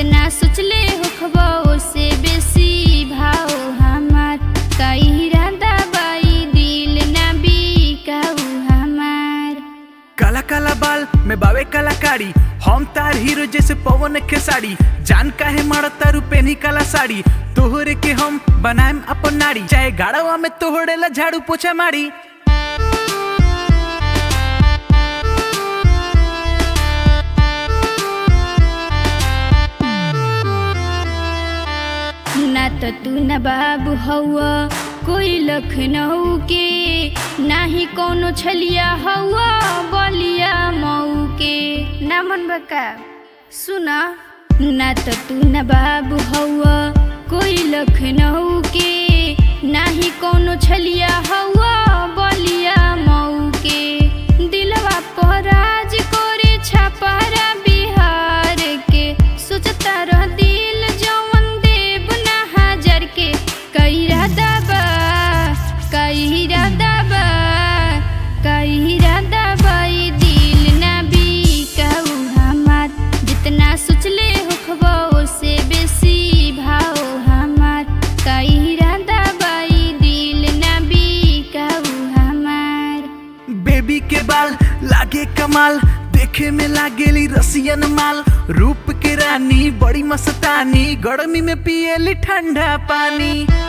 जितना सोचले होखबो ओसे बेसी भाव हमार कई इरादा बाई दिल ना बिकाऊ हमार काला काला बाल में बावे कलाकारी हम तार हीरो जैसे पवन के साड़ी जान काहे मारा तारू पेनी काला साड़ी तोहरे के हम बनाएम अपन नारी चाहे गाड़वा में तोहरे ला झाड़ू पोछा मारी ना तो तू न बाबू हौआ कोई लखनऊ के ना ही कोनो छलिया हौआ बलिया मऊ के ना मन बका सुना ना तो तू न बाबू हौआ कोई लखनऊ के ना ही कोनो छलिया हौआ बलिया मऊ के दिलवा पर राज करे छापारा बिहार के सोचता रह दिल जवन देव ना हजार के कई राधा बा कई राधा बा कई राधा बाई दिल ना बिकाऊ हमार जितना सोचले होखबो ओसे बेसी भाव हमार कई राधा बाई दिल ना बिकाऊ हमार बेबी के बाल लागे कमाल देखे में लागेली रसियन माल रूप के रानी बड़ी मस्तानी गर्मी में पिएली ठंडा पानी